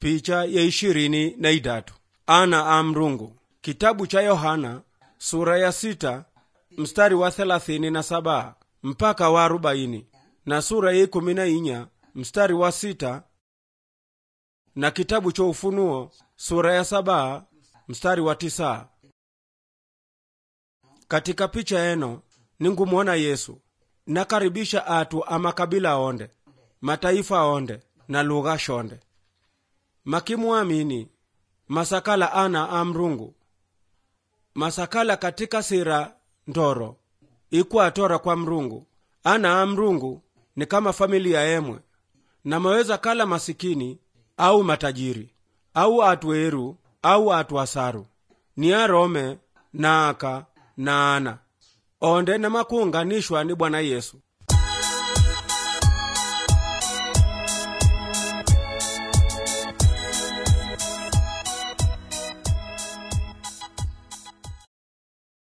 picha ya ishirini na idatu ana a mrungu kitabu cha yohana sura ya sita mstari wa thelathini na saba mpaka wa arobaini na sura ya ikumi na inya mstari wa sita na kitabu cha ufunuo sura ya saba mstari wa tisa katika picha eno ningumwona yesu nakaribisha atu amakabila onde mataifa onde na lugha shonde makimwamini masakala ana a mrungu masakala katika sira ndoro ikwatora kwa mrungu ana a mrungu ni kama familia emwe na maweza kala masikini au matajiri au atu eru au atu asaru ni arome na aka na ana onde namakuunganishwa ni bwana yesu